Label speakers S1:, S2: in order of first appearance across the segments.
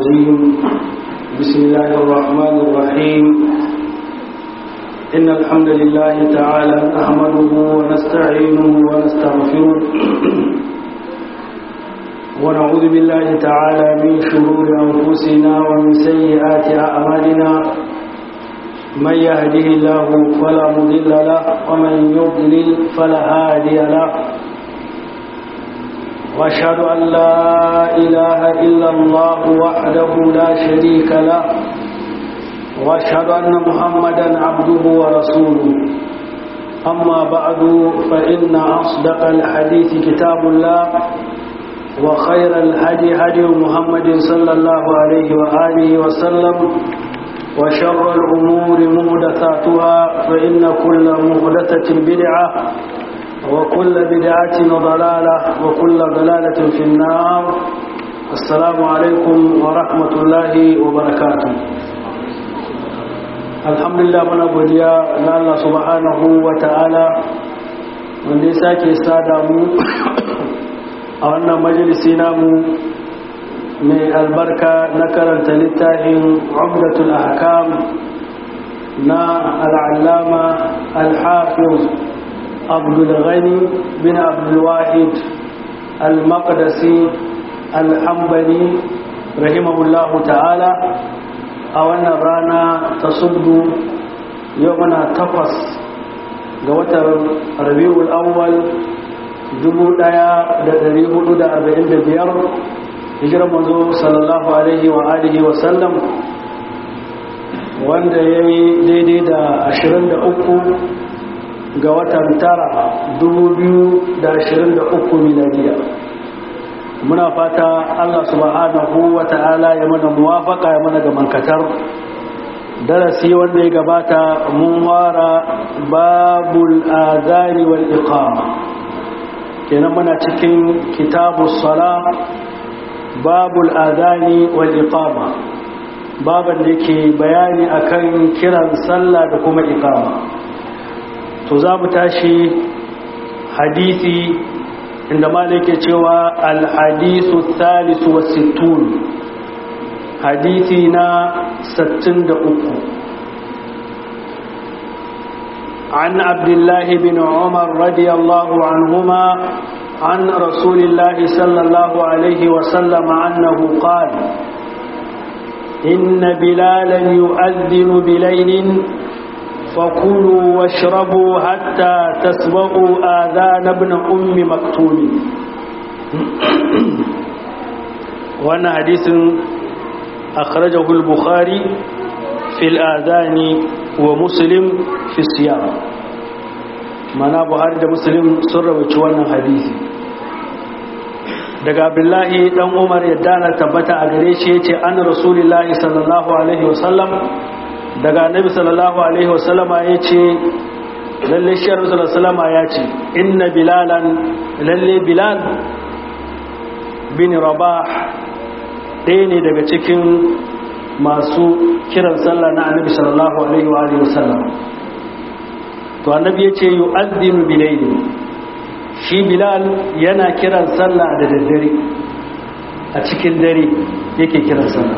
S1: الرجيم بسم الله الرحمن الرحيم إن الحمد لله تعالى نحمده ونستعينه ونستغفره ونعوذ بالله تعالى من شرور أنفسنا ومن سيئات أعمالنا من يهده الله فلا مضل له ومن يضلل فلا هادي له واشهد ان لا اله الا الله وحده لا شريك له واشهد ان محمدا عبده ورسوله اما بعد فان اصدق الحديث كتاب الله وخير الهدي هدي محمد صلى الله عليه واله وسلم وشر الامور محدثاتها فان كل محدثه بدعه وكل بدعة ضلالة وكل ضلالة في النار السلام عليكم ورحمة الله وبركاته الحمد لله من أبوديا الله سبحانه وتعالى من نساك استادامو أولنا مجلسي نامو من البركة نكرا تلتاهم عمدة الأحكام نا العلامة الحافظ عبد الغني بن عبد الواحد المقدسي الحنبلي رحمه الله تعالى أولا رانا تصد يومنا تقص قوة ربيع الأول dubu ɗaya da ɗari hudu da arba'in da biyar hijirar manzo sallallahu alaihi wa alihi wa sallam wanda ya yi daidai da ashirin da uku ga watan tara uku miladiya muna fata Allah subhanahu wa ta'ala ya mana muwafaka ya mana gamankatar darasi wanda ya gabata mun wara babul azani wal iqama kenan muna cikin kitabus sala babul azani wal iqama baban da yake bayani akan kiran sallah da kuma iqama to za mu tashi hadisi inda malike cewa alhadisu thalisu wa sittun hadisi na 63 عن عبد الله بن عمر رضي الله عنهما عن رسول الله صلى الله عليه وسلم أنه قال إن بلالا يؤذن بليل فكلوا واشربوا حتى تسمعوا آذان ابن أم مكتوم وانا حديث أخرجه البخاري في الآذان ومسلم في الصيام mana buhari da muslim sun rawaci wannan hadisi daga abdullahi dan umar yadda na tabbata a gare shi yace an rasulullahi sallallahu alaihi wasallam daga annabi sallallahu alaihi wasallama ya ce lalle shi sallallahu ya ce inna bilalan lalle bilal bin rabah ɗaya ne daga cikin masu kiran sallah na annabi sallallahu alaihi wasallam to annabi ya ce yu'azzinu bilayli shi bilal yana kiran sallah da daddare a cikin dare yake kiran sallah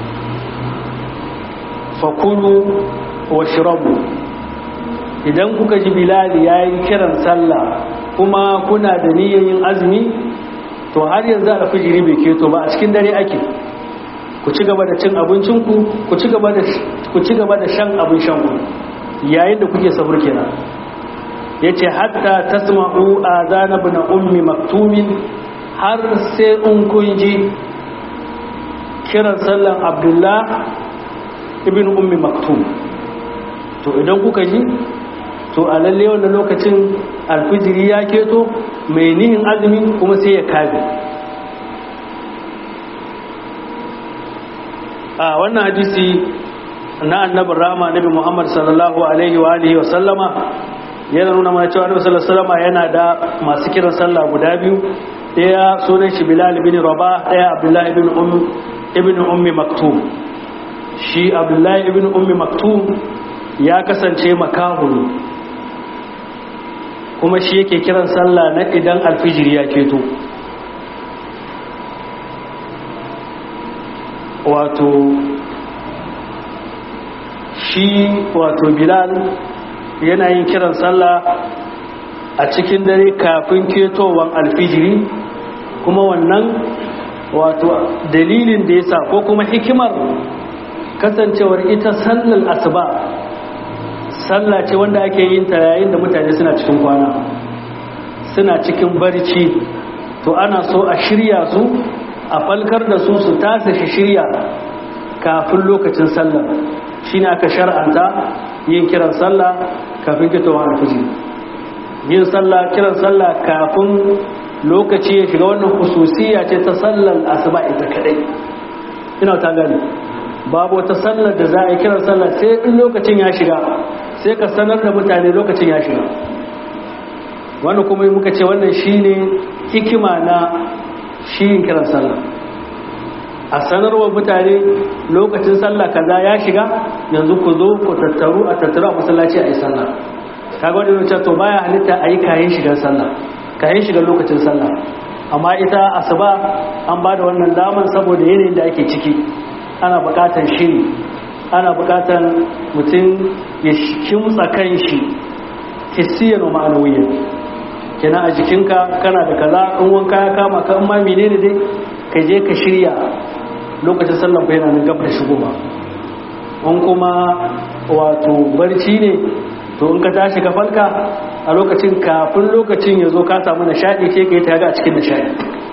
S1: fakulu wa shirabu idan kuka ji bilali ya yi kiran sallah kuma kuna da yin azumi to har yanzu a fijiri bai keto ba a cikin dare ake ku ci gaba da cin abincinku ku ci gaba da shan abin shanku yayin da kuke sabur kenan ya ce hatta tasma'u azana bin ummi maktumin har sai in kun ji kiran sallan abdullah ibn ummi maktum to idan kuka ji to a lalle wannan lokacin alfijiri ya keto mai nihin azumi kuma sai ya kabe a wannan hadisi na annabin rama nabi muhammad sallallahu alaihi wa alihi wa sallama yana nuna mana cewa nabi sallallahu alaihi wa yana da masu kiran sallah guda biyu daya sunan shi bilal ibn rabah daya abdullahi ibn ummi ibn ummi maktum shi abdullahi ibn ummi maktum ya kasance makahu ne kuma shi yake kiran sallah na idan alfijir ya keto wato shi wato bilal yana yin kiran sallah a cikin dare kafin ketowar alfijiri kuma wannan wato dalilin da yasa ko kuma hikimar kasancewar ita sallar asuba sallah ce wanda ake yin ta yayin da mutane suna cikin kwana suna cikin barci to ana so a shirya su a falkar da su su tasa shi shirya kafin lokacin sallah shine aka shar'anta yin kiran sallah kafin fitowar alfijir yin sallah kiran sallah kafin lokaci ya shiga wannan hususiya ce ta sallar asuba ita kadai ina ta gani babu wata sallar da za a yi kiran sallah sai in lokacin ya shiga sai ka sanar da mutane lokacin ya shiga wannan kuma muka ce wannan shine hikima na shi yin kiran sallah a sanarwa mutane lokacin sallah kaza ya shiga yanzu ku zo ku tattaru a tattaru a masallaci a yi sallah kaga wani yanzu to baya halitta a yi kayan shigar sallah kayan shigar lokacin sallah amma ita asuba an ba da wannan daman saboda yanayin da ake ciki ana buƙatar shiri ana buƙatar mutum ya kimtsa kan shi hissiyar wa ma'anawiyyar kenan a jikinka kana da kaza in wanka ya kama ka in ma menene dai ka je ka shirya lokacin sallan yana nan gab da shigo ba in kuma wato barci ne to in ka tashi ka falka a lokacin kafin lokacin ya zo ka samu nishaɗi sai ka yi ta a cikin nishaɗi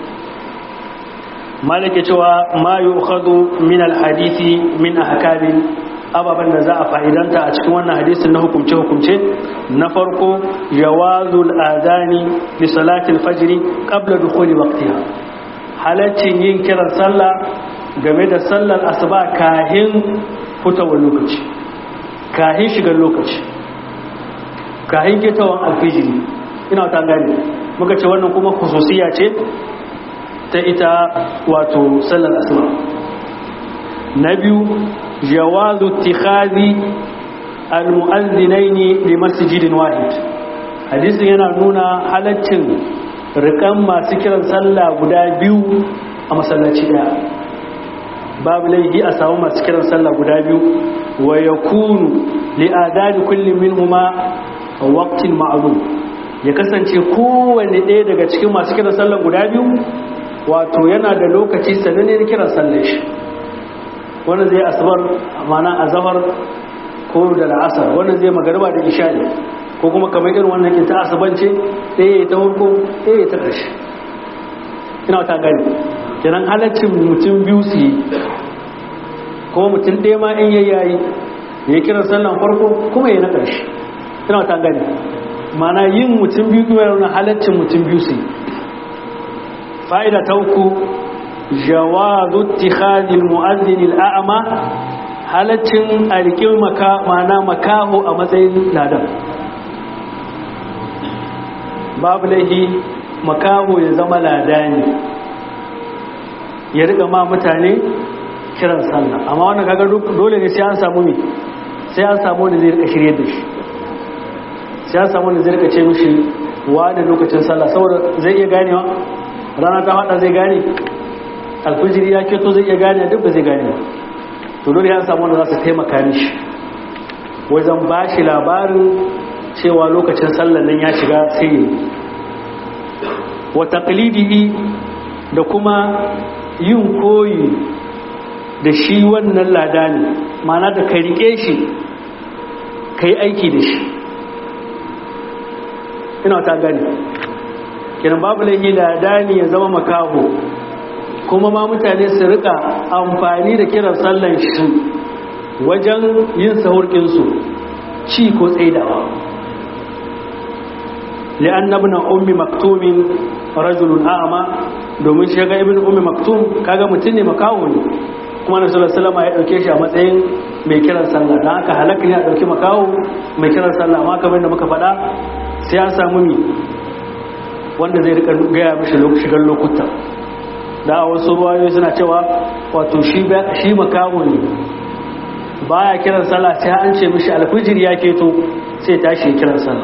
S1: malike cewa ma yu'khadhu min al-hadisi min ahkamin ababen da za a fa'idanta a cikin wannan hadisin na hukumce-hukumce na farko jawazul adani li salatil fajri qabla dukhuli waqtiha halaccin yin kiran sallah game da sallar asuba kahin fitowar lokaci kahin shigar lokaci kahin kitawan alfijiri ina ta gani muka ce wannan kuma khususiya ce ta ita wato sallar asuba na biyu jawazu ittikhadhi almu'azzinaini li masjidin wahid hadisin yana nuna halaccin rikan masu kiran sallah guda biyu a masallaci daya babu laifi a samu masu kiran sallah guda biyu wa yakunu li adani kulli minhuma waqtin ma'lum ya kasance kowanne ɗaya daga cikin masu kiran sallah guda biyu wato yana da lokaci sananne kiran sallar shi wani zai asabar mana azamar ko da la'asar wani zai magariba da isha'i ko kuma kamar irin wannan kinta asabance ɗaya ya ta farko ɗaya ya ta ƙarshe ina ta gani kenan halaccin mutum biyu su yi kuma mutum ɗaya ma in yayi yayi ya kiran sallan farko kuma ya na ƙarshe ina ta gani mana yin mutum biyu kuma yana halaccin mutum biyu su yi fa'ida ta uku jawazu ittikhadil mu'azzin al'ama halaccin arkin maka mana makaho a matsayin ladan babu laihi makaho ya zama ladani ya riga ma mutane kiran sallah amma wannan kaga dole ne sai an samu mi sai an samu wanda zai rika shirye da shi sai an samu wanda zai rika ce mishi wa da lokacin sallah saboda zai iya ganewa rana ta hada zai gane alfijiri ya keto zai iya gane duk ba zai gane ba to dole ya samu wanda za su taimaka mishi wajen ba shi labarin cewa lokacin sallan nan ya shiga sai yi wa taqlidihi da kuma yin koyi da shi wannan lada ne mana da ka rike shi ka yi aiki da shi ina ta gani kiran babu laifi lada ne ya zama makaho kuma ma mutane su rika amfani da kiran sallan shi wajen yin sahurkinsu ci ko tsaidawa li'an ibn ummi maktumin rajulun a'ma domin shi ga ibn ummi maktum kaga mutum ne makaho ne kuma na sallallahu alaihi ya dauke shi a matsayin mai kiran sallah dan haka halaka ne a dauki makaho mai kiran sallah amma kamar da muka faɗa sai an samu mi wanda zai rika gaya mishi shigar lokuta da a wasu ruwayoyi suna cewa wato shi makaho ne baya kiran sallah sai an ce mishi alfijir ya keto sai tashi kiran sallah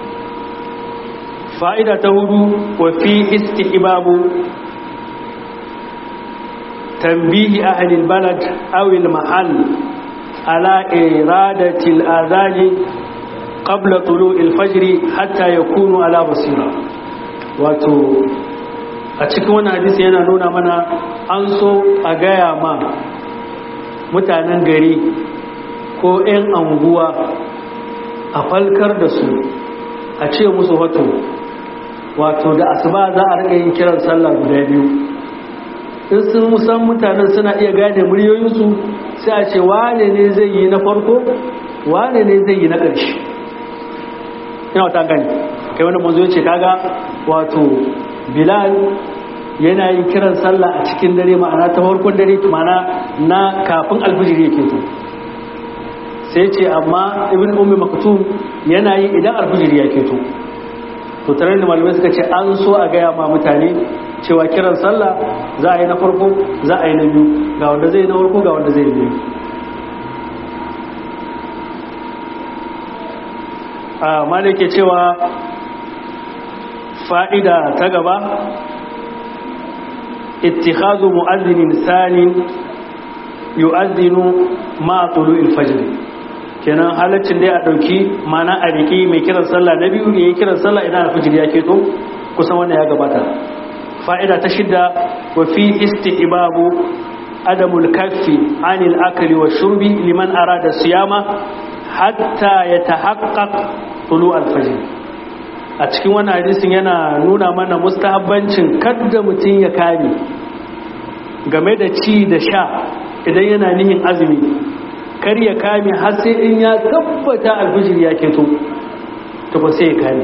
S1: fa'ida ta hudu wa fi istihbabu tambihi ahli albalad aw almahall ala iradati al'adhan qabla tulu' alfajr hatta yakunu ala basira wato a cikin wannan hadisi yana nuna mana an so a gaya ma mutanen gari ko 'yan anguwa a falkar da su a ce musu wato wato da asuba za a rika yin kiran sallah guda biyu in sun musan mutanen suna iya gane muryoyinsu sai a ce wane ne zai yi na farko wane ne zai yi na ƙarshe ina wata gani kai wani manzo ya ce kaga wato bilal yana yin kiran sallah a cikin dare ma'ana ta farkon dare ma'ana na kafin alfijiri yake to sai ce amma ibn ummi maktum yana yi idan alfijiri yake to to tare da malamai suka ce an so a gaya ma mutane cewa kiran sallah za a yi na farko za a yi na biyu ga wanda zai yi na farko ga wanda zai yi biyu a malike cewa fa'ida ta gaba ittikhazu mu'adhdhin sanin yu'adhdhinu ma tulu'il fajr kenan halaccin dai a dauki mana a riki mai kiran sallah na biyu ne kiran sallah idan alfajir ya keto kusan wannan ya gabata fa'ida ta shidda wa fi istihbabu adamul kaffi anil akli wa shurbi liman arada siyama hatta yatahaqqaq tulu al-fajr a cikin wannan hadisin yana nuna mana mustahabbancin kadda mutum ya kame game da ci da sha idan yana nihin azumi kar ya kame har sai in ya tabbata alfijir ya keto to ba sai ya kame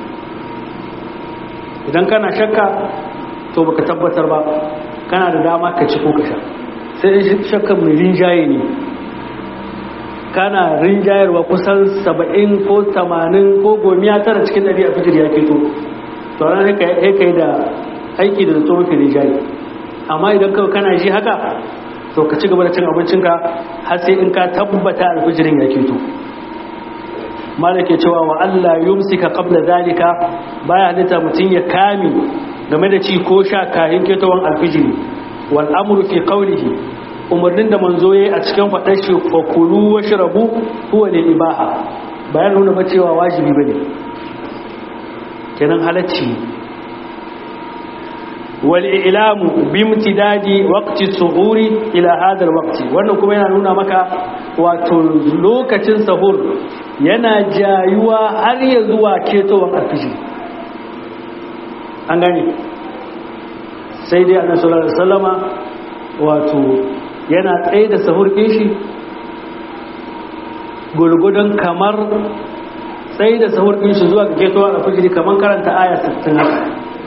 S1: idan kana shakka to baka tabbatar ba kana da dama ka ci ko ka sha sai in shakkan mai rinjaye ne kana rinjayarwa kusan saba'in ko tamanin ko gomiya tara cikin ɗari a fitir ya keto to ran haka yi da aiki da zato mafi rinjaye amma idan kawai kana ji haka to ka ci gaba da cin abincinka har sai in ka tabbata alfijirin ya keto malake cewa wa Allah yumsika qabla zalika baya halitta mutum ya kame game da ci ko sha kayan ketawan alfijiri wal amru fi qawlihi umarnin da manzo yayi a cikin fadar shi fa kulu washrabu huwa lil ibaha bayan nuna ba cewa wajibi bane kenan halacci wal ilamu bimtidadi waqti suhuri ila hada al waqti wannan kuma yana nuna maka wato lokacin sahur yana jayuwa har ya zuwa ketowan alfijir an gane sai dai annabi sallallahu alaihi wasallama wato yana tsaye da sahur ɗin shi gulgudun kamar tsaye da sahur ɗin shi zuwa ga ketowa a fijiri kamar karanta aya 60 haka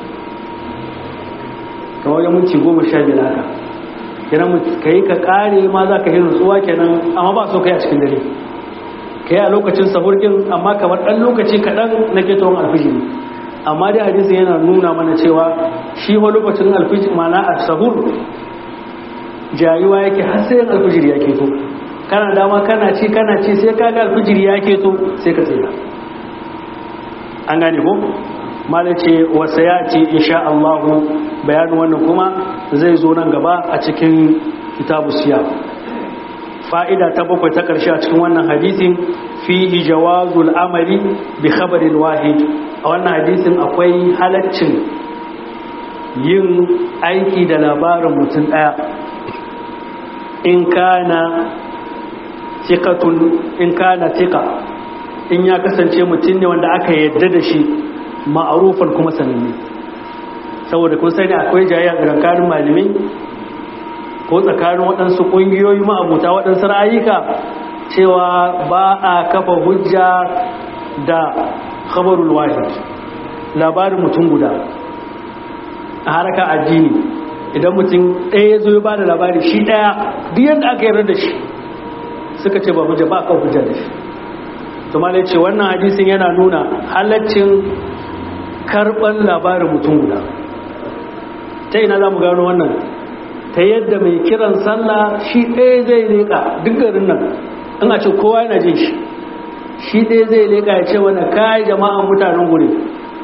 S1: kamar ya munci goma sha biyar haka kenan ka yi ka ƙare ma za ka yi nutsuwa kenan amma ba so ka yi a cikin dare ka yi a lokacin sahur ɗin amma kamar ɗan lokaci kaɗan na ketowar alfijiri amma dai hadisi yana nuna mana cewa shi wa lokacin alfijiri mana a sahur jayuwa yake har sai alfijir ya keto kana dama kana ci kana ci sai ka ga alfijir ya keto sai ka tsira an gane ko malai ce wasa ya ce insha Allah bayanin wannan kuma zai zo nan gaba a cikin kitabu siya fa'ida ta bakwai ta ƙarshe a cikin wannan hadisin fihi jawazul amali bi khabarin wahid a wannan hadisin akwai halaccin yin aiki da labarin mutum ɗaya in kana tikatun in kana tika in ya kasance mutum ne wanda aka yadda da shi ma'arufan kuma sananne saboda kun sani akwai jayayya tsakanin malamai ko tsakanin waɗansu ƙungiyoyi ma'abuta waɗansu ra'ayika cewa ba a kafa hujja da khabarul wahid labarin mutum guda a haraka addini idan mutum ɗaya ya zo ya ba da labari shi ɗaya duk yadda aka yarda da shi suka ce ba hujja ba kan hujja da shi to malai ce wannan hadisin yana nuna halaccin karɓar labarin mutum guda ta ina za mu gano wannan ta yadda mai kiran sallah shi ɗaya zai leƙa duk garin nan in a ce kowa yana jin shi shi ɗaya zai leƙa ya ce wani kayi jama'an mutanen guri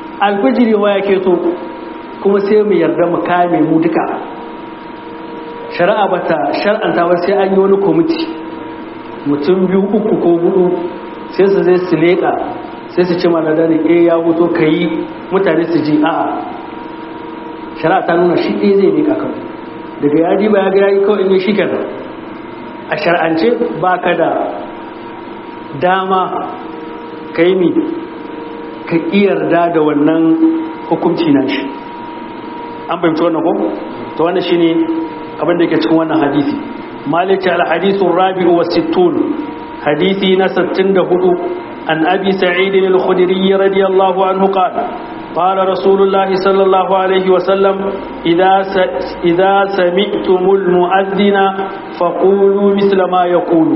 S1: alfijiri wa ya keto kuma sai mu yarda mu kame mu duka shari'a ba ta shar'anta ba sai an yi wani kwamiti mutum biyu uku ko hudu sai su zai su leƙa sai su ce maladari eh ya wuto ka yi mutane su ji a'a shari'a ta nuna shi ɗaya zai leƙa kan daga ya ji ba ya ga ya yi kawai ne shi kenan a shar'ance ba ka da dama ka yi mi ka yarda da wannan hukunci na shi an fahimci wannan ko to wannan shine abin da ke cikin wannan hadisi maliki al-hadithu rabi'u wa sittun hadisi na 64 an abi sa'id al-khudri radiyallahu anhu qala قال رسول الله صلى الله عليه وسلم إذا إذا سمعتم المؤذن فقولوا مثل ما يقول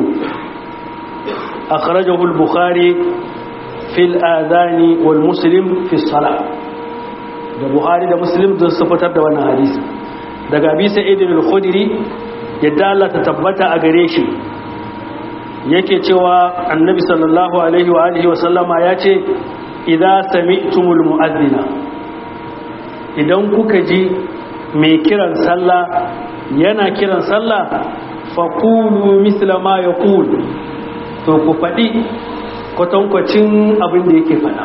S1: أخرجه البخاري في الآذان والمسلم في الصلاة da buhari da muslim don su fitar da wannan hadisi daga abi sa'id al-khudri yadda Allah ta tabbata a gare shi yake cewa annabi sallallahu alaihi wa alihi wa sallama ya ce idza sami'tumul mu'adhdhina idan kuka ji mai kiran sallah yana kiran sallah faqulu mithla ma yaqul to ku faɗi kwatankwacin abin da yake faɗa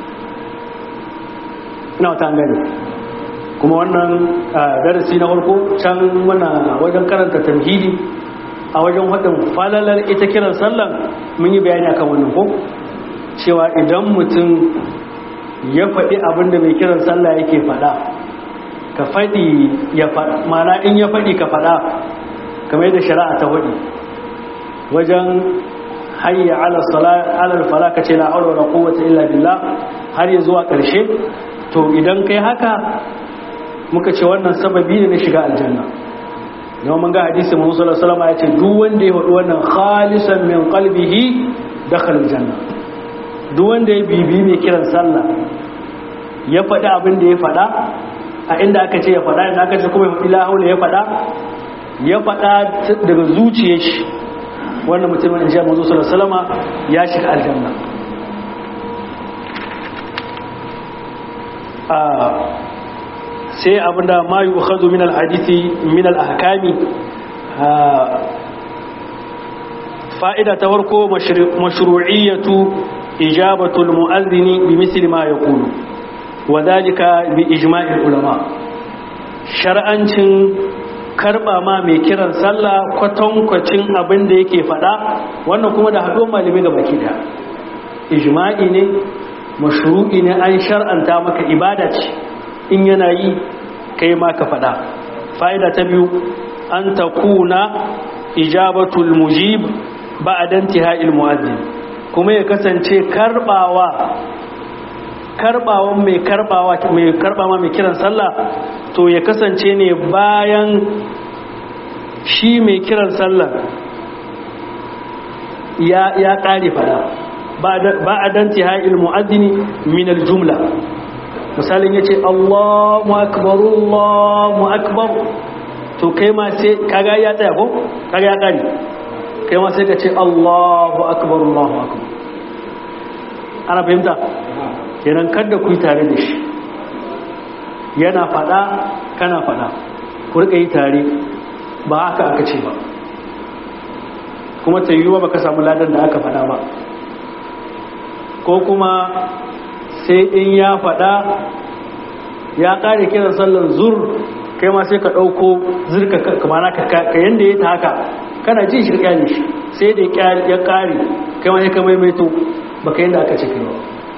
S1: ina wata gani kuma wannan darasi na farko can mana wajen karanta tamhidi a wajen haɗin falalar ita kiran sallan mun yi bayani akan wannan ko cewa idan mutum ya faɗi abin da mai kiran sallah yake faɗa ka faɗi ya faɗa mana in ya faɗi ka faɗa kamar yadda shari'a ta faɗi wajen hayya ala fala ka ce la haula wala quwwata illa billah har ya zuwa ƙarshe to idan kai haka muka ce wannan sababi ne na shiga aljanna yau mun ga hadisi mun sallallahu alaihi wasallam ya ce duk wanda ya faɗi wannan khalisan min qalbihi dakhala aljanna duk wanda ya bibi mai kiran sallah ya faɗi abin da ya faɗa a inda aka ce ya faɗa inda aka ce kuma ya faɗi la haula ya faɗa ya faɗa daga zuciyar shi wannan mutumin in ji manzo sallallahu alaihi wasallam ya shiga aljanna sai abinda ma yi ukhadu min alhadisi min alahkami fa'ida ta farko mashru'iyyatu ijabatu almu'adhdhini bi misli ma yaqulu wa dhalika bi ijma'il ulama shar'ancin karba ma mai kiran sallah kwatankwacin abin da yake fada wannan kuma da haɗuwar malamai ga baki da ijma'i ne mashru'i ne an shar'anta maka ibada ce in yana yi kai ma ka faɗa fa'ida ta biyu an ta kuna ijabatul mujib ba a danti ha'il mu'azzin kuma ya kasance karɓawa karɓawan mai karɓawa mai karɓawa mai kiran sallah to ya kasance ne bayan shi mai kiran sallah ya ya ƙare faɗa ba a danti ha'il mu'azzini min al-jumla misalin ya ce allahu akbar allahu akbar to kai ma sai kaga ya tsaya ko kaga ya kare kai ma sai ka ce allahu akbar allahu akbar ana fahimta kenan kada ku yi tare da shi yana fada kana fada ku rika yi tare ba haka aka ce ba kuma ta yiwuwa ba ka samu ladan da aka fada ba ko kuma sai in ya faɗa ya ƙare kiran sallar zur kai ma sai ka ɗauko zirka kamana ka yanda ya ta haka kana jin shi ƙyale shi sai da ya ƙare kai ma sai ka maimaito ba ka yanda aka ce kai ba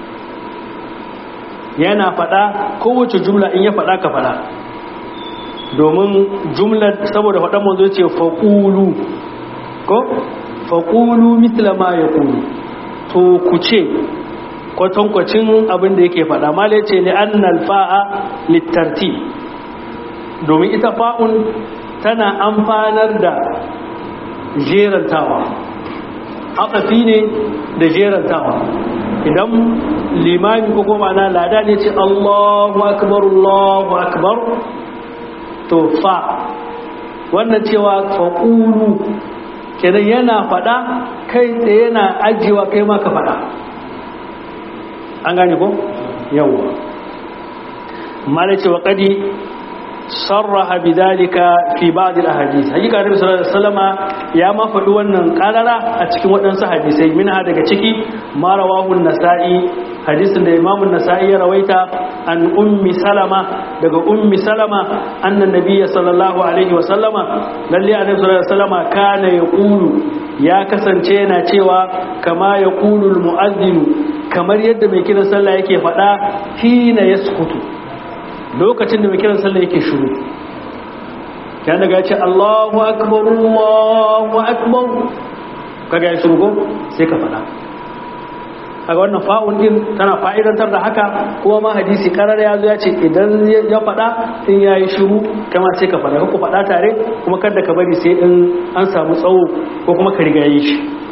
S1: yana faɗa kowace jumla in ya faɗa ka faɗa domin jumlar saboda faɗan manzo ce faƙulu ko faƙulu mitla ma ya ƙulu to ku ce kwatankwacin abin da yake faɗa ma ce ne an nalfa'a littarti domin ita fa'un tana amfanar da jerantawa haƙafi ne da jerantawa idan limami ko kuma na lada ne ce allahu akbar allahu akbar to fa wannan cewa faƙulu kenan yana faɗa kai tsaye yana ajiyewa kai ma ka faɗa an gane ko yawwa mala ce wa kadi sarraha bidalika fi ba'd al-ahadith hakika Annabi sallallahu alaihi wasallama ya ma faɗi wannan karara a cikin waɗansu hadisai minha daga ciki ma rawahu an-nasa'i hadisin da Imam an-nasa'i ya rawaita an ummi salama daga ummi salama annan nabiyyi sallallahu alaihi wasallama lalle Annabi sallallahu alaihi wasallama kana yaqulu ya kasance yana cewa kama yaqulu al-mu'adhdhin kamar yadda mai kiran sallah yake faɗa hina yaskutu lokacin da mai kiran sallah yake shiru kan daga ce Allahu akbar Allahu akbar kaga ya shiru ko sai ka fada kaga wannan fa'un din tana fa'idantar da haka kuma ma hadisi karar ya zo ya ce idan ya fada in yayi shiru kama sai ka fada ku fada tare kuma kada ka bari sai in an samu tsawo ko kuma ka riga yi shi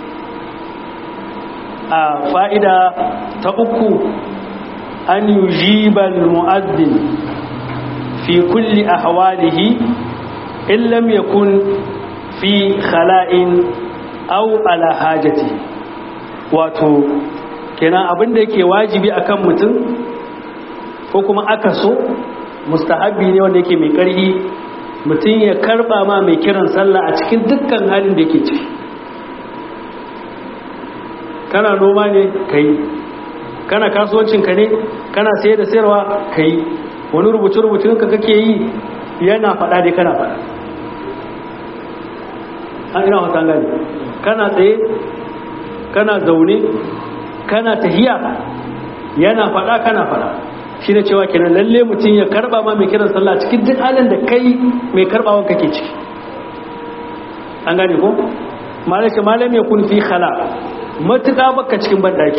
S1: a fa'ida ta uku an yujiba al-mu'addin fi kulli ahwalihi in lam yakun fi khala'in aw ala hajati wato kenan abinda yake wajibi akan mutum ko kuma aka so mustahabi ne wanda yake mai ƙarfi mutum ya karba ma mai kiran sallah a cikin dukkan halin da yake ciki kana noma ne kai kana kasuwancinka ne kana sayar da sayarwa kai wani rubuce-rubucin ka kake yi yana faɗa dai kana faɗa an ina wata gani kana tsaye kana zaune kana tahiya yana faɗa kana faɗa shi ne cewa kenan lalle mutum ya karɓa ma mai kiran sallah cikin duk halin da kai mai karɓawan kake ciki an gane ko malashi malam ya kun fi khala matuƙa baka cikin banɗaki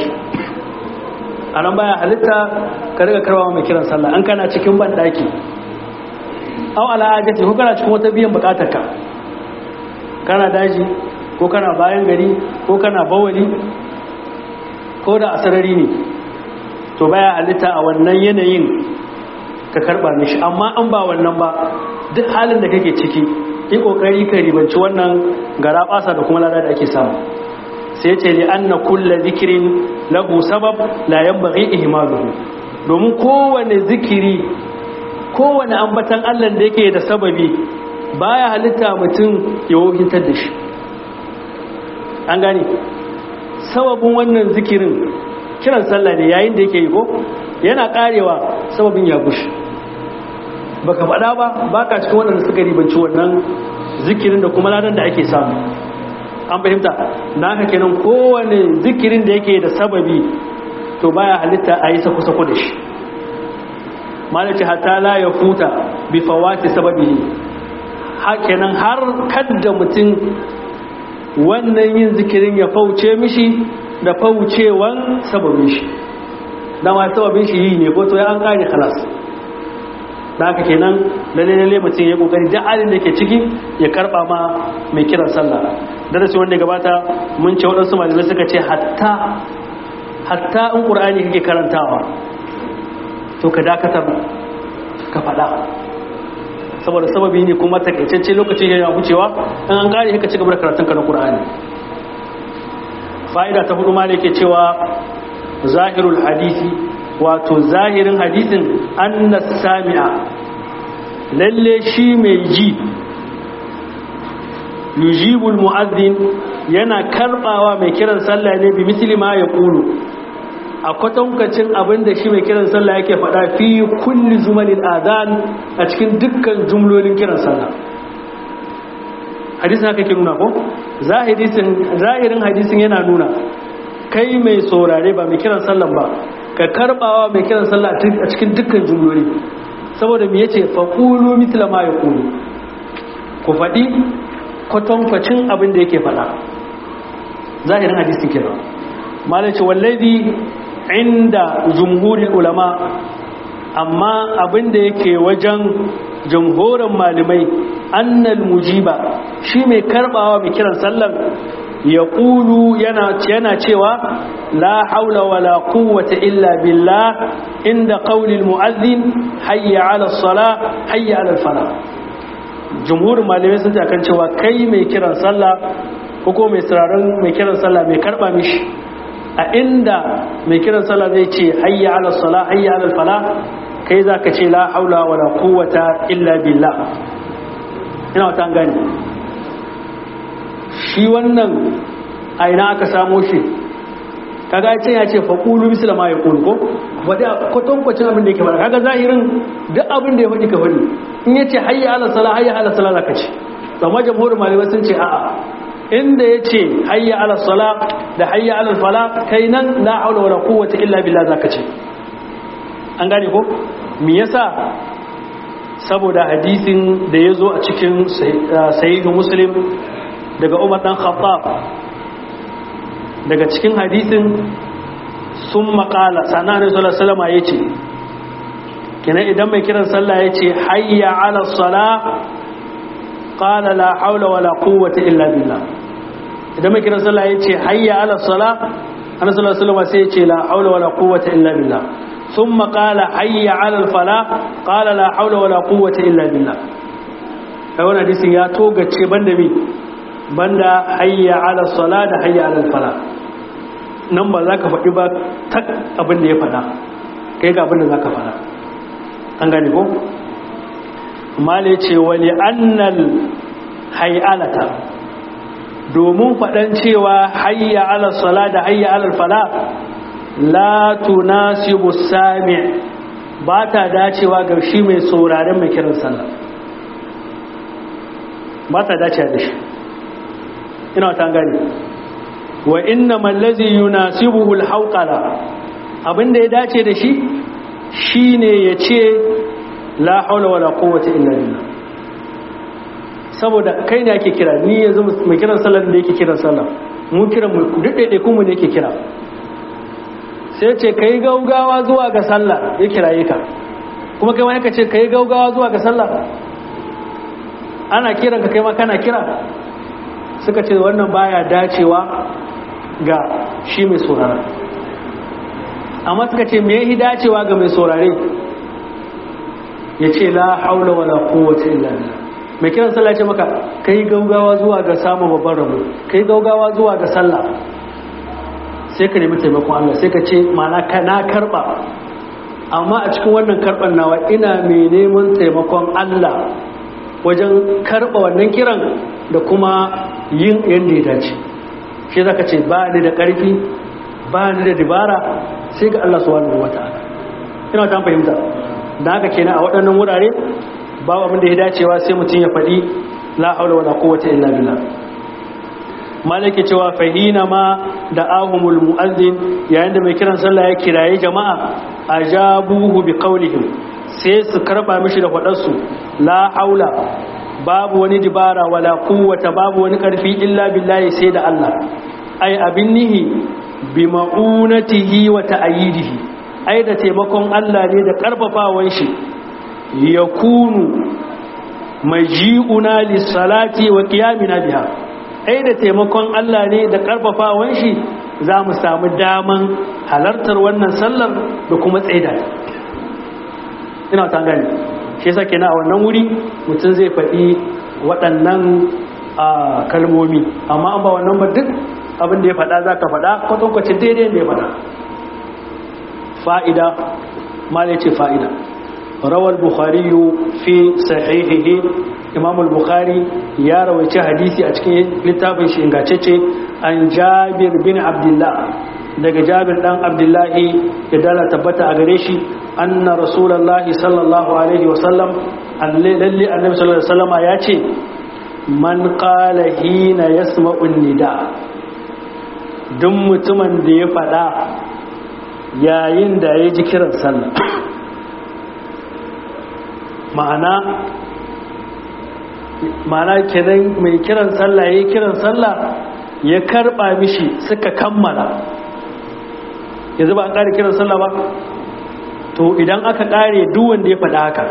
S1: a nan baya halitta ka riga karɓa mai kiran sallah an kana cikin banɗaki au al'ajati ko kana cikin wata biyan bukatar ka kana daji ko kana bayan gari ko kana bawali ko da asarari ne to baya halitta a wannan yanayin ka karba mishi amma an ba wannan ba duk halin da kake ciki yi kokari ka ribanci wannan gara basa da kuma lada da ake samu sai ce li anna kulla zikirin lahu sabab la yanbaghi ihmaluhu domin kowane zikiri kowane ambatan Allah da yake da sababi baya halitta mutum ya wohintar da shi an gane sababin wannan zikirin kiran sallah ne yayin da yake yi ko yana karewa sababin ya gushi baka faɗa ba baka cikin waɗanda suka ribanci wannan zikirin da kuma ladan da ake samu an fahimta na haka kenan kowane zikirin da yake da sababi to baya halitta a yi sako-sako da shi malaci hatta la ya futa bi fawati sababi kenan har kadda mutum wannan yin zikirin ya fauce mishi da faucewan sababin shi dama sababin shi yi ne ko to ya an kare halas da haka kenan lalle lalle mutum ya kokari da halin da ke ciki ya karba ma mai kiran sallah darasi wanda gabata mun ce waɗansu malamai suka ce hatta hatta in qur'ani kake karantawa to ka dakatar ka faɗa saboda sababi ne kuma takaitacce lokacin yana wucewa in an kare ka ci gaba da karatun ka na qur'ani fa'ida ta hudu ma da yake cewa zahirul hadisi wato zahirin hadisin anna sami'a lalle shi mai ji yujibul mu'azzin yana karbawa mai kiran sallah ne bi misli ma ya kulu a kwatankacin abin da shi mai kiran sallah yake faɗa fi kulli zumalin adhan a cikin dukkan jumlolin kiran sallah hadisin haka ke nuna ko zahirin hadisin yana nuna kai mai saurare ba mai kiran sallah ba ka karbawa mai kiran sallah a cikin dukkan jumloli saboda me yace faqulu mithla ma yaqulu ku faɗi kwatankwacin abin da yake faɗa zahirin hadisin kenan malaci wallazi inda jumhurin ulama amma abin da yake wajen jamhurin malamai annal mujiba shi mai karbawa mai kiran sallan ya ƙulu yana cewa la haula wala quwwata illa billah inda qaulil mu'azzin hayya ala sala hayya ala fala jumhurin malamai sun kan cewa kai mai kiran sallah ko ko mai sararin mai kiran sallah mai karba mishi a inda mai kiran sallah zai ce hayya ala sala hayya ala fala kai za ka ce la haula wala quwwata illa billah ina wata gani shi wannan a ina aka samo shi kaga ya ce ya ce faƙulu misla ma ya ƙulu ko wadda kwatankwacin abin da yake faɗa kaga zahirin duk abin da ya faɗi ka faɗi in ya ce hayya ala sala hayya ala sala za ka ce amma jamhurin malamai sun ce a'a inda ya ce hayya ala sala da hayya ala fala kai nan la haula wala quwwata illa billah za ka ce an gane ko me yasa saboda hadisin da ya zo a cikin sahihu muslim daga umar dan khattab daga cikin hadisin sun makala sananin salama ya ce kina idan mai kiran sallah ya ce hayya ala sala kala la haula wala quwwata illa billah idan mai kiran sallah ya ce hayya ala sala ana salama sai ya ce la haula wala quwwata illa billah ثم قال حي على الفلاح قال لا حول ولا قوة إلا بالله wannan hadisin ya togace banda mi banda hayya ala sala da hayya ala fala nan ba za ka faɗi ba tak abin da ya faɗa kai ga abin da za ka faɗa an gane ko mala ce wali annal hayalata domin faɗan cewa hayya ala sala da hayya ala fala la tunasibu sami ba ta dacewa ga shi mai sauraren mai kiran sallah ba ta dacewa da shi ina ta gani wa inna mallazi yunasibuhu alhawqala abinda ya dace da shi shine yace la haula wala quwwata illa billah saboda kai ne ake kira ni yanzu mai kiran sallar da yake kiran sallah mu kiran mu duk daidai kuma ne yake kira sai ce kai gaugawa zuwa ga sallah ya kiraye ka kuma kai wani ka ce kai gaugawa zuwa ga sallah ana kiran ka kai ma kana kira suka ce wannan baya dacewa ga shi mai saurara amma suka ce me yi dacewa ga mai saurare ya ce la haula wala kowace illa billah mai kiran sallah ce maka kai gaugawa zuwa ga samun babban rabo kai gaugawa zuwa ga sallah sai ka nemi taimakon Allah sai ka ce mana ka na karba amma a cikin wannan karban nawa ina mai neman taimakon Allah wajen karba wannan kiran da kuma yin yadda ya dace shi zaka ce ba ni da ƙarfi ba ni da dibara sai ga Allah subhanahu wata'ala ina ta fahimta da haka kenan a waɗannan wurare babu abin da ya dacewa sai mutum ya faɗi la haula wala quwwata illa billah malaki cewa fahina ma da ahumul mu'azzin yayin da mai kiran sallah ya kiraye jama'a ajabuhu bi qawlihim sai su karba mishi da faɗarsu la haula babu wani dibara wala quwwata babu wani karfi illa billahi sai da Allah ai abin nihi bi ma'unatihi wa ta'yidihi ai da taimakon Allah ne da karfafawan shi yakunu maji'una lis-salati wa qiyamina biha ai da taimakon Allah ne da karfafawan shi za mu samu daman halartar wannan sallar da kuma tsaida ina ta gani shi yasa kenan a wannan wuri mutum zai faɗi waɗannan kalmomi amma an ba wannan ba duk abin da ya faɗa za ka faɗa kwatankwacin daidai da ya faɗa fa'ida ma da ce fa'ida rawar bukhari fi sahihihi imam al-bukhari ya rawaice hadisi a cikin littafin shi ingacece an jabir bin abdullah daga jabir dan abdullahi ya dala tabbata a gare shi anna rasulullahi sallallahu alaihi wasallam lalle annabi sallallahu alaihi wasallam ya ce man qala hina yasma'u nida duk mutumin da ya fada yayin da ya ji kiran sallah ma'ana ma'ana kenan mai kiran sallah ya kiran sallah ya karba mishi suka kammala yanzu ba an ƙare kiran sallah ba to idan aka ƙare wanda ya faɗa haka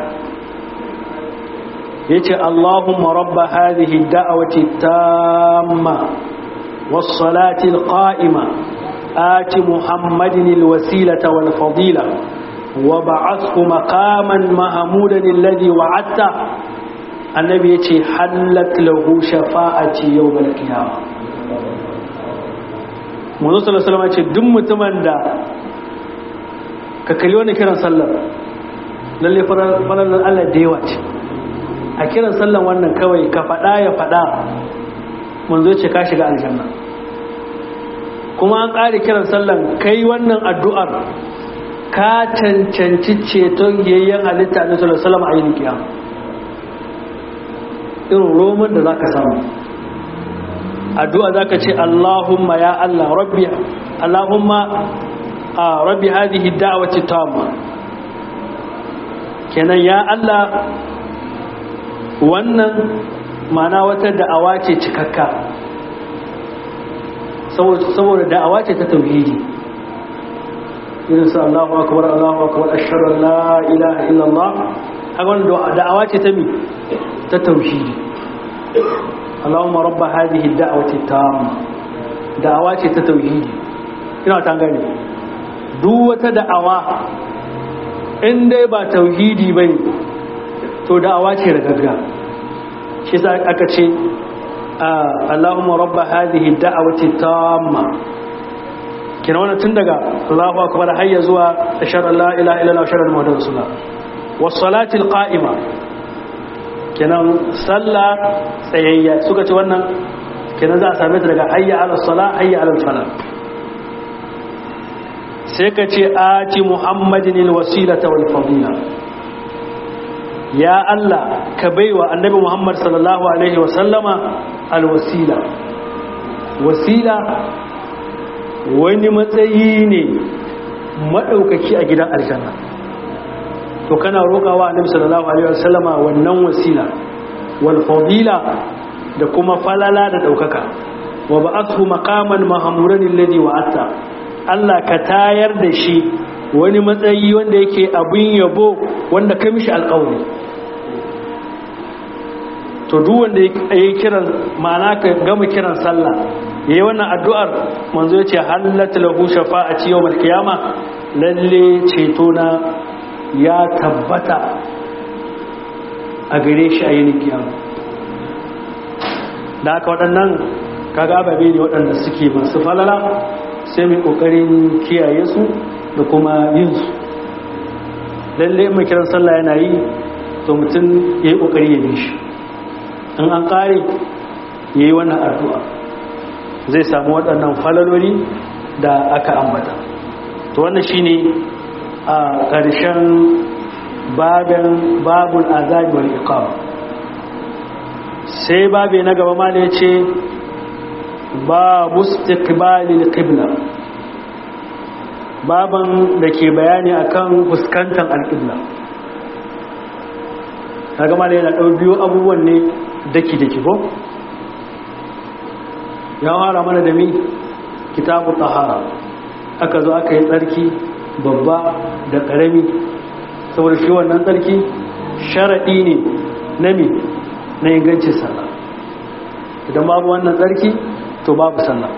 S1: ya ce allahumma rabba hadhihi da'awati tamma was-salati al-qa'ima ati muhammadin al-wasilata wal-fadila wa ba'athu maqaman mahmudan alladhi wa'adta annabi yace hallat lahu shafa'ati yawm al-qiyamah manzo sallallahu alaihi wasallam ce duk mutumin da ka kalli wani kiran sallar lalle falalar Allah da yawa ce a kiran sallan wannan kawai ka faɗa ya faɗa manzo ce ka shiga aljanna kuma an ƙari kiran sallan kai wannan addu'ar ka cancanci ceton yayyen halitta na sallallahu alaihi wasallam a kiyama irin roman da zaka samu addu'a zaka ce Allahumma ya Allah rabbi Allahumma rabbi hadhihi da'wati tamma kenan ya Allah wannan mana wata da'awa ce cikakka saboda da'awa ce ta tauhidi irin su Allahu akbar Allahu akbar ashhadu an la ilaha illallah haka wannan da'awa ce ta mi ta tauhidi Allahumma rabb hadhihi ad-da'wati tamma da'awa ce ta tauhidi ina ta gane duk wata da'awa in dai ba tauhidi bane to da'awa ce ragagga shi sa aka ce Allahumma rabba hadhihi da'awati tamma kina wannan tun daga Allahu akbar hayya zuwa ashhadu an la ilaha illallah wa ashhadu anna muhammadar rasulullah was salati qa'ima kenan sallah tsayayya suka ce wannan kenan za a same ta daga hayya ala salah hayya ala falah sai ka ce ati muhammadin alwasilata wal fadila ya Allah ka baiwa annabi Muhammad sallallahu alaihi wa sallama alwasila wasila wani matsayi ne madaukaki a gidan aljanna to kana roƙawa annabi sallallahu alaihi wa sallama wannan wasila wal fadila da kuma falala da daukaka wa ba'athu maqaman mahmuran alladhi wa'ata Allah ka tayar da shi wani matsayi wanda yake abin yabo wanda ka mishi alƙawari to duk wanda ya yi kiran ma'ana ka gama kiran sallah yayi wannan addu'ar manzo yace halatu lahu shafa'ati yawmal qiyama lalle ceto na ya tabbata a gare shi a yin kiyama da aka waɗannan kaga ababe ne waɗanda suke masu falala sai mai ƙoƙarin kiyaye su da kuma yin su lalle mai kiran sallah yana yi to mutum ya yi ƙoƙari ya bi shi in an ƙare ya yi wannan addu'a zai samu waɗannan falaloli da aka ambata to wannan shi ne a ƙarshen babin babul azabi wal iqam sai babe na gaba ma ya ce babu istiqbalil qibla baban da ke bayani akan fuskantar alƙibla kaga malai yana ɗau biyu abubuwan ne daki daki ko ya fara mana da mi kitabu tahara aka zo aka yi tsarki babba da ƙarami saboda shi wannan tsarki sharaɗi ne na mi na ingancin sallah idan babu wannan tsarki to babu sallah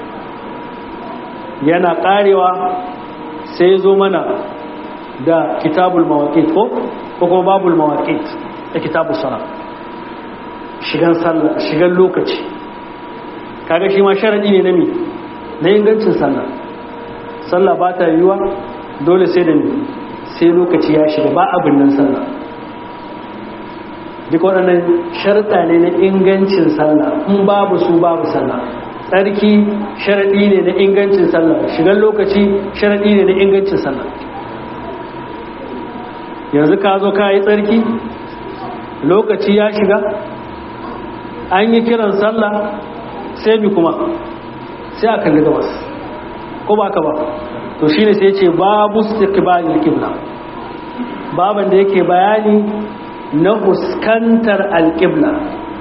S1: yana ƙarewa sai zo mana da kitabul mawaƙit ko kuma babul mawaƙit da kitabul sallah shigan sallah shigan lokaci kaga shi ma sharadi ne na mi na ingancin sallah sallah ba ta yiwa dole sai da ni sai lokaci ya shiga ba abin nan sallah duk waɗannan sharta ne na ingancin sallah in babu su babu sallah tsarki sharadi ne na ingancin sallah shigan lokaci sharadi ne na ingancin sallah yanzu ka zo ka yi tsarki lokaci ya shiga an yi kiran sallah sai bi kuma sai a kalli gabas ko ba ka ba to shi ne sai ce babu istiqbalil qibla baban da yake bayani na huskantar alqibla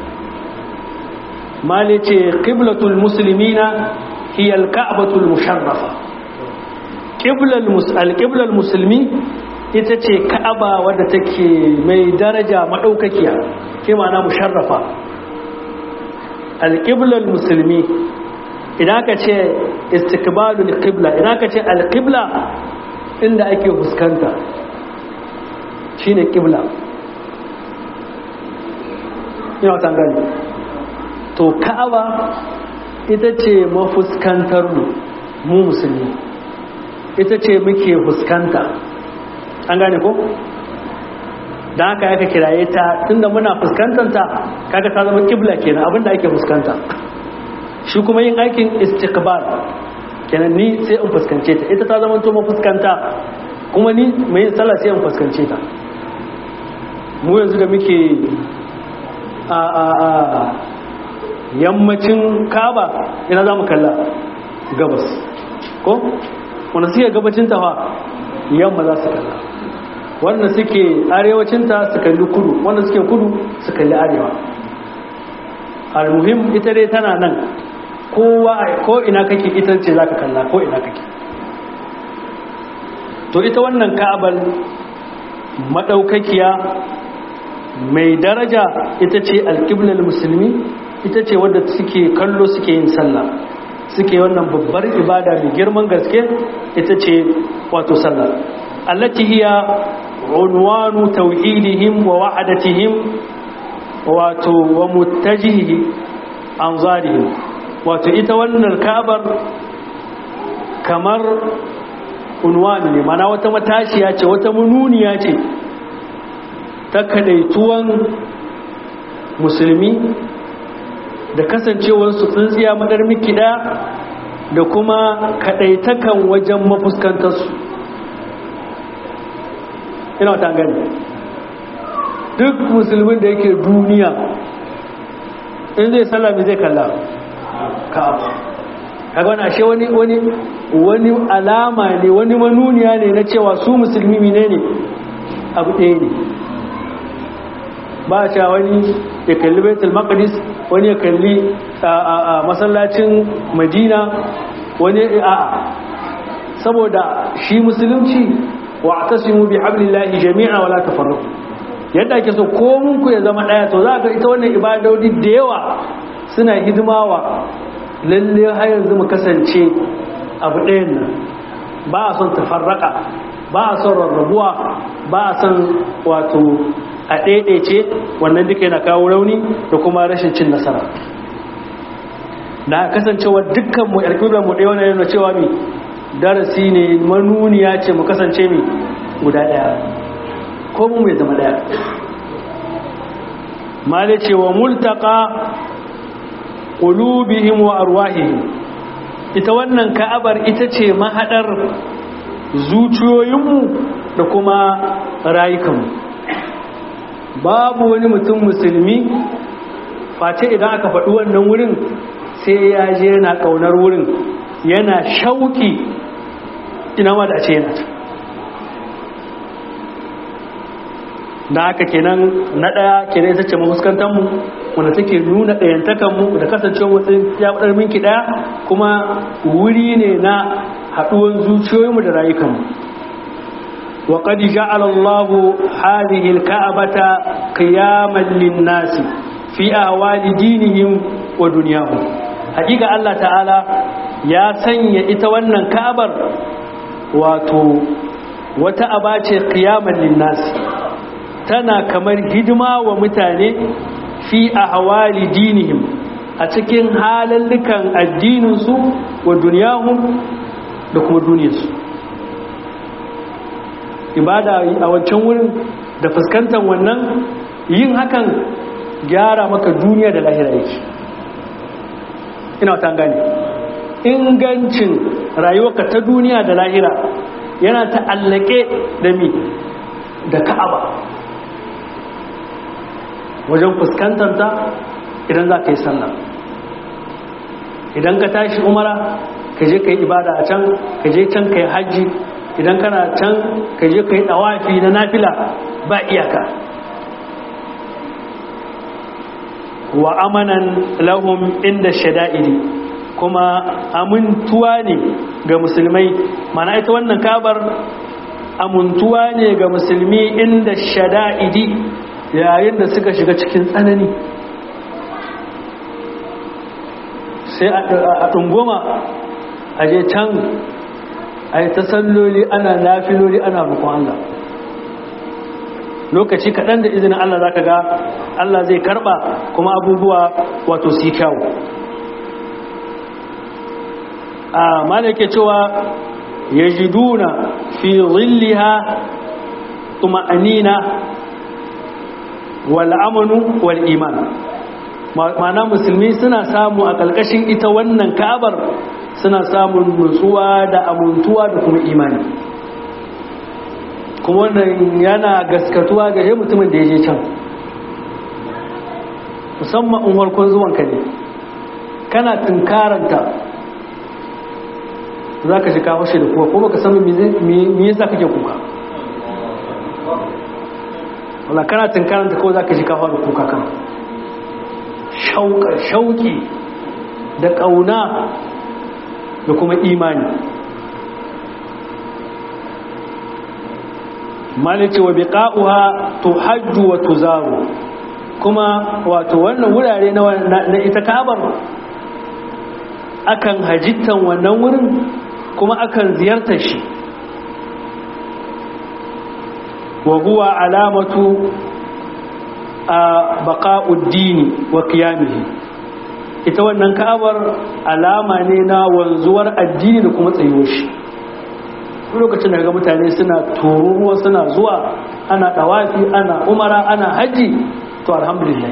S1: mali ce qiblatul muslimina hiya alka'batul musharrafa qiblal alqiblal muslimi ita ce ka'aba wadda take mai daraja madaukakiya ke ma'ana musharrafa alƙiblar musulmi idan ka ce istikbalul qibla idan ka ce alƙibla inda ake fuskanta shine ƙibla ina wata gani to ka'aba ita ce mafuskantar mu mu musulmi ita ce muke fuskanta an gane ko don haka aka kiraye ta tunda muna fuskantanta kaga ta zama kibla kenan abinda ake fuskanta shi kuma yin aikin istiqbal kenan ni sai in fuskance ta ita ta zama to fuskanta kuma ni mai yin sallah sai in fuskance ta mu yanzu da muke a a a yammacin kaba ina za mu kalla gabas ko wanda suke gabacin tafa yamma za su kalla wanda suke arewacinta su kalli kudu wanda suke kudu su kalli arewa almuhim ita dai tana nan kowa ko ina kake ita ce za ka kalla ko ina kake to ita wannan ka'abal madaukakiya mai daraja ita ce alƙiblar musulmi ita ce wadda suke kallo suke yin sallah suke wannan babbar ibada mai girman gaske ita ce wato sallah allati hiya unwanu tauhidihim wa wa'adatihim wato wa muttajihi anzarihim wato ita wannan kabar kamar unwani ne mana wata matashiya ce wata mununiya ce ta kadaituwan musulmi da kasancewarsu tsintsiya madar mikida da kuma kadaitakan wajen mafuskantarsu ina wata gani duk musulmin da yake duniya in zai sallami zai kalla ka'aba kaga wani ashe wani wani wani alama ne wani manuniya ne na cewa su musulmi ne ne abu ɗaya ne ba a cewa wani ya kalli baitul maqdis wani ya kalli a masallacin madina wani a saboda shi musulunci wa tasimu bi hablillahi jami'a wala tafarraqu yadda ake so komun ku ya zama daya to za ka ita wannan ibadodi da yawa suna hidimawa lalle har yanzu mu kasance abu ɗayan nan ba a son tafarraka ba a son rarrabuwa ba a son wato a ɗaiɗaice wannan duka yana kawo rauni da kuma rashin cin nasara na kasancewa dukkan mu yarkubar mu ɗaya wannan yana cewa mi darasi ne manuniya ce mu kasance mi guda ɗaya ko mu mai zama ɗaya mala ce wa multaka ƙulubihim wa arwahihim ita wannan ka'abar ita ce mahaɗar zuciyoyinmu da kuma rayukanmu babu wani mutum musulmi face idan aka faɗi wannan wurin sai ya je yana ƙaunar wurin yana shauki ina ma da ce yana ta da haka kenan na ɗaya kenan ita ce mahuskantarmu wanda take nuna ɗayantakanmu da kasancewa wasu ya faɗar minki ɗaya kuma wuri ne na haɗuwan zuciyoyinmu da rayukanmu وقد جعل الله هذه الكعبة قياما للناس في أهوال دينهم ودنياهم حقيقة الله تعالى يا سنيا إتوانا كعبر واتو وتأباتي قياما للناس تنا كمر هدما ومتاني في أهوال دينهم أتكين حالا لكان الدين سو ودنياهم لكم الدنيا سو ibada a wancan wurin da fuskantar wannan yin hakan gyara maka duniya da lahira yake ina wata gane ingancin rayuwarka ta duniya da lahira yana ta'allake da mi da ka'aba wajen fuskantar ta idan za ka yi sallah idan ka tashi umara ka je ka yi ibada a can ka je can ka yi hajji idan kana can ka je ka yi ɗawafi na nafila ba iyaka wa amanan lahum inda shada'idi kuma amintuwa ne ga musulmai mana ita wannan kabar amintuwa ne ga musulmi inda shada'idi yayin da suka shiga cikin tsanani sai a ɗungoma a je can a yi ta salloli ana nafiloli ana rukun Allah lokaci kaɗan da izinin Allah za ka ga Allah zai karɓa kuma abubuwa wato si kyawu a malake cewa ya jiduna fi zilliha tuma'anina wal amanu wal iman ma'ana musulmi suna samu a ƙarƙashin ita wannan ka'abar suna samun nutsuwa da amintuwa da kuma imani kuma wannan yana gaskatuwa ga mutumin da ya je can musamman in harkon zuwanka ne kana tunkaranta za ka shi kawo shi da kuwa kuma ka sami me yasa kake kuka wala kana tunkaranta kawai za ka shi kawo da kuka kan shauki da ƙauna da kuma imani malice wa biqa'uha tuhajju wa tuzaru kuma wato wannan wurare na ita kabar akan hajittan wannan wurin kuma akan ziyartar shi wa huwa alamatu a baqa'uddini wa qiyamihi ita wannan ka'abar alama ne na wanzuwar addini da kuma tsayuwar shi lokacin da ga mutane suna tururuwa suna zuwa ana dawafi ana umara ana haji to alhamdulillah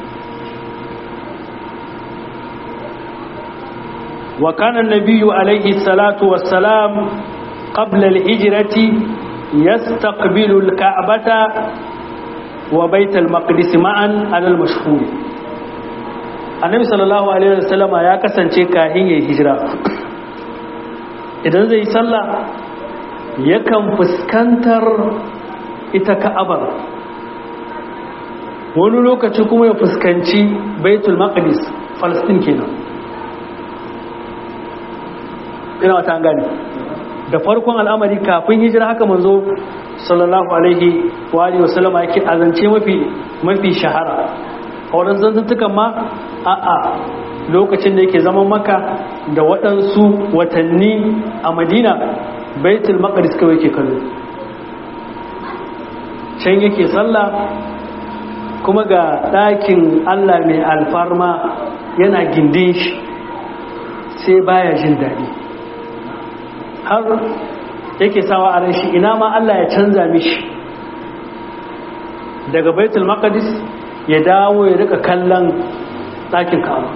S1: wa kana an-nabiyyu alayhi salatu wassalam qabla al-hijrati yastaqbilu al-ka'bata wa bayt al-maqdis ma'an ala al-mashhur annabi sallallahu alaihi wasallam ya kasance kahin yayin hijira idan zai sallah yakan fuskantar ita ka'abar wani lokaci kuma ya fuskanci baitul maqdis falastin kenan ina wata gani da farkon al'amari kafin hijira haka manzo sallallahu alaihi wa alihi wasallama yake azance mafi mafi shahara a wadannan zantuntukan ma a'a lokacin da yake zaman maka da waɗansu watanni a madina baitul maqdis kawai yake kallo can yake sallah kuma ga ɗakin Allah mai alfarma yana gindin shi sai baya jin daɗi har yake sawa a shi ina ma Allah ya canza mishi daga baitul maqdis ya dawo ya rika kallon ɗakin kawo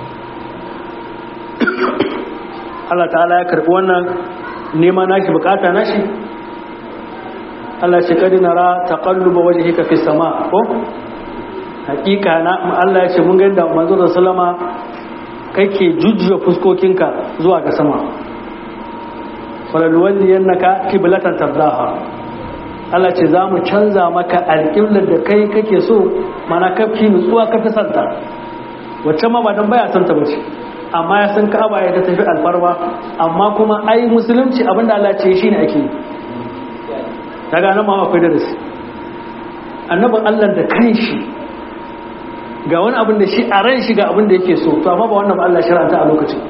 S1: Allah ta'ala ya karɓi wannan nema nashi bukata nashi Allah shi kadi nara taqalluba wajhika fi sama ko hakika na Allah ya ce mun ga yadda manzo da sallama kake jujjuya fuskokinka zuwa ga sama falalwalli yannaka qiblatan tardaha Allah ce za mu canza maka alƙiblar da kai kake so mana kafi nutsuwa ka fi santa wacce ma ba don baya santa ba ce amma ya san ka'aba ya ta tafi alfarwa amma kuma ai musulunci abinda Allah ce shine ake yi daga nan ma akwai darasi annabin Allah da kanshi ga wani abin da shi a ran shi ga abin da yake so to amma ba wannan ba Allah shiranta a lokacin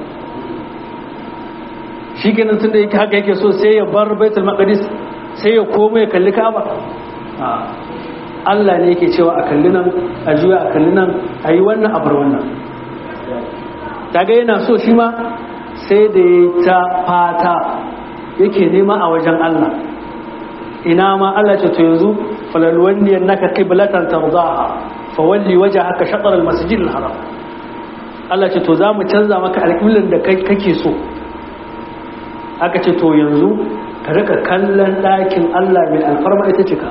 S1: shi kenan tun da yake haka yake so sai ya bar baitul maqdis sai ya koma ya kalli ka'aba Allah ne yake cewa a kalli nan a juya a kalli nan a yi wannan abar wannan daga yana so shi ma sai da ya ta fata yake nema a wajen Allah ina ma Allah ce to yanzu falalwanniyan naka qiblatan tardaha fawalli wajhaka shatr al-masjid al-haram Allah ce to zamu canza maka alƙiblan da kake so aka ce to yanzu ka rika kallon ɗakin Allah mai alfarma ita ce ka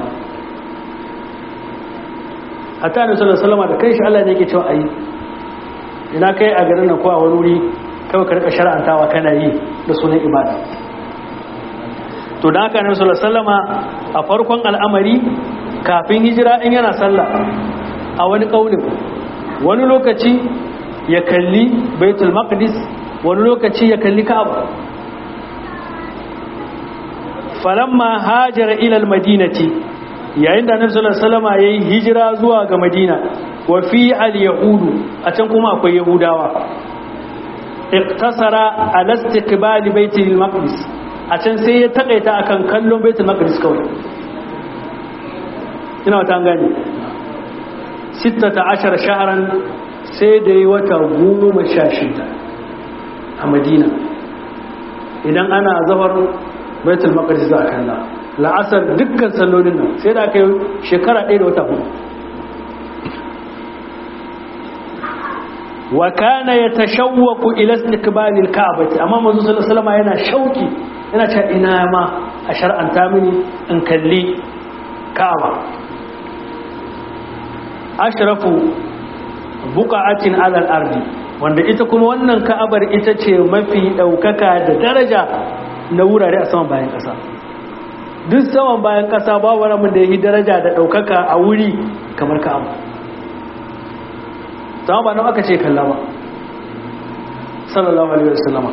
S1: hatta da sallallahu alaihi da kai shi Allah ne yake cewa ayi ina kai a garin nan ko a wani wuri kawai ka rika shar'antawa kana yi da sunan ibada to da haka ne sallallahu alaihi a farkon al'amari kafin hijira in yana sallah a wani kaulin wani lokaci ya kalli baitul maqdis wani lokaci ya kalli ka'aba falamma hajara ila almadinati yayin da annabi sallallahu alaihi wasallam yayi hijira zuwa ga madina wa fi alyahudu a can kuma akwai yahudawa iktasara ala istiqbal baitul maqdis a can sai ya takaita akan kallon baitul maqdis kawai ina wata gani 16 shahran sai da yi wata goma sha shida a madina idan ana zafar baitul maqdis za a kalla la'asar dukkan sallolin nan sai da aka yi shekara ɗaya da wata hudu wa kana yatashawwaqu ila istiqbalil ka'bati amma manzo sallallahu alaihi wasallam yana shauki yana cewa ina ma a shar'anta mini in kalli ka'aba ashrafu buqa'atin 'ala al-ardi wanda ita kuma wannan ka'abar ita ce mafi daukaka da daraja na wurare a saman bayan kasa duk saman bayan kasa ba wani mun da yi daraja da daukaka a wuri kamar ka'aba sama ba nan aka ce kalla ba sallallahu alaihi wasallama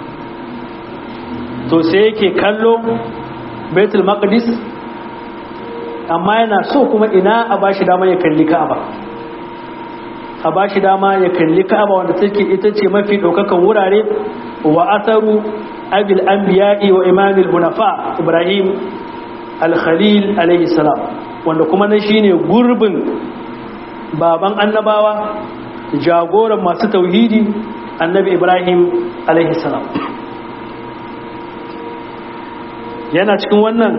S1: to sai yake kallo baitul maqdis amma yana so kuma ina a bashi dama ya kalli ka'aba a bashi dama ya kalli ka'aba wanda take ita ce mafi daukakan wurare wa atharu abil anbiya'i wa imamil hunafa ibrahim al-khalil alaihi salam wanda kuma na shine gurbin baban annabawa jagoran masu tauhidi annabi ibrahim alaihi salam yana cikin wannan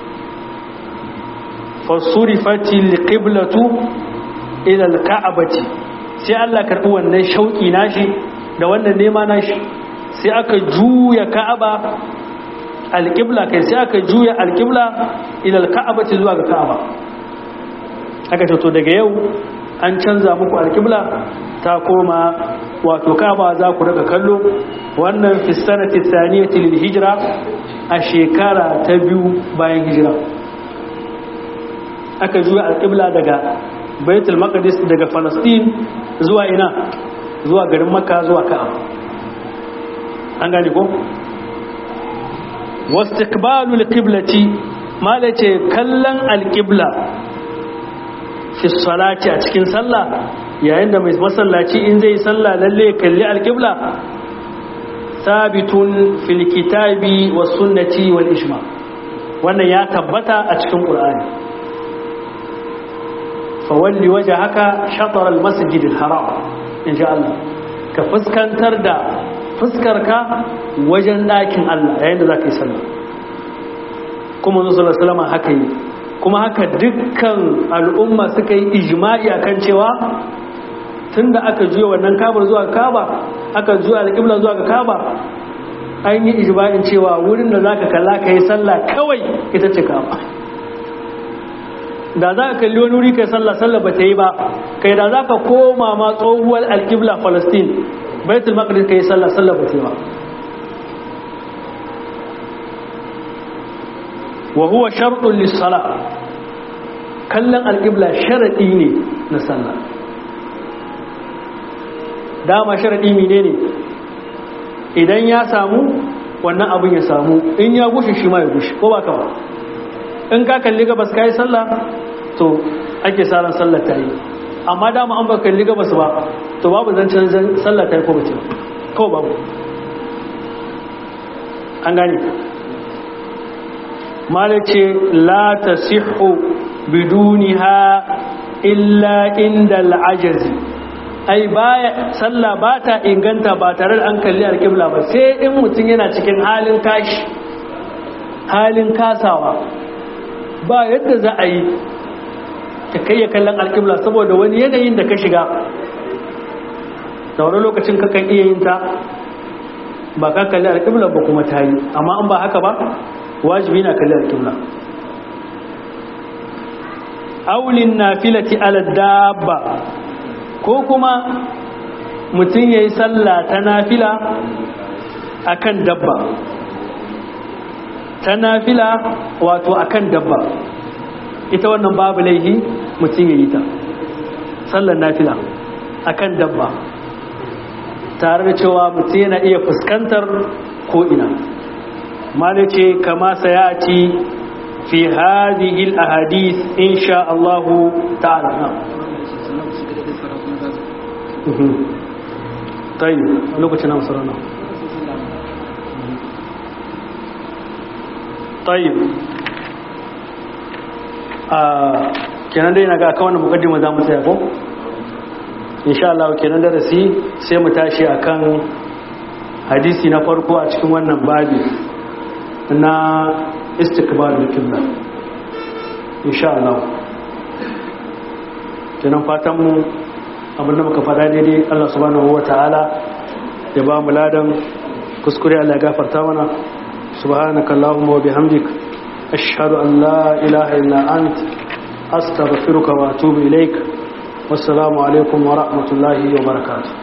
S1: fasurifati liqiblatu ila alka'bati sai Allah karbi wannan shauki nashi da wannan nema nashi sai aka juya ka'aba alqibla kai sai aka juya alqibla ila alka'bati zuwa ga ka'aba aka ce to daga yau an canza muku alqibla ta koma wato ka'aba za ku daga kallo wannan fi sanati thaniyati lil hijra a shekara ta biyu bayan hijira aka juya alƙibla daga baitul maqdis daga falastin zuwa ina zuwa garin makka zuwa ka'aba an gane ko wastiqbalu alqiblati malace kallon alqibla fi salati a cikin sallah yayin da mai masallaci in zai sallah lalle kalli alqibla sabitun fil kitabi was sunnati wal ijma wannan ya tabbata a cikin qur'ani fawalli wajhaka shatr al masjid al haram insha Allah ka fuskantar da fuskarka wajen dakin Allah yayin da zaka yi sallah kuma Nabi sallallahu alaihi wasallam haka yi kuma haka dukkan al'umma suka yi ijma'i akan cewa tunda aka juya wannan kabar zuwa kaba aka juya alƙibla zuwa ga kaba an yi ijma'in cewa wurin da zaka kalla ka yi sallah kawai ita ce kaba da za ka kalli wani wuri kai sallah sallah ba ta yi ba kai da za ka koma ma tsohuwar alƙibla palestine baitul maqdis kai sallah sallah ba ta yi ba wa huwa sharɗun lissala kallon alƙibla sharaɗi ne na sallah dama sharaɗi mine ne idan ya samu wannan abin ya samu in ya gushe shi ma ya gushe ko ba ka ba in ka kalli gabas ka yi sallah to ake saran sallah ta yi amma dama an ba kalli gabas ba to babu zancen sallah ta yi ko bace ko babu an gane malace la tasihhu biduniha illa inda al'ajazi ai baya sallah ba ta inganta ba tare da an kalli alƙibla ba sai in mutum yana cikin halin kashi halin kasawa ba yadda za a yi ka kai ya kallon alƙibla saboda wani yanayin da ka shiga da wani lokacin ka kan iya yin ta ba ka kalli alƙibla ba kuma ta yi amma an ba haka ba wajibi na kalli alƙibla aulin nafilati ala dabba ko kuma mutum ya yi sallah ta nafila a kan dabba ta nafila wato a kan dabba ita wannan babu laihi mutum ya yi ta sallar nafila a kan dabba tare da cewa mutum yana iya fuskantar ko'ina mana ce kama sayati fi hadhihi al-ahadith insha Allah ta'ala طيب lokacin na masu rana طيب kenan dai na ga aka wannan mukaddima za mu tsaya ko insha Allah kenan darasi sai mu tashi akan hadisi na farko a cikin wannan babi na istiqbal al-qibla insha Allah kenan fatan mu abin da muka faɗa daidai Allah subhanahu wa ta'ala ya ba mu ladan kuskure Allah ya gafarta mana subhanaka allahumma wa bihamdik ashhadu an la ilaha illa ant astaghfiruka wa atubu ilaik wassalamu alaikum wa rahmatullahi wa barakatuh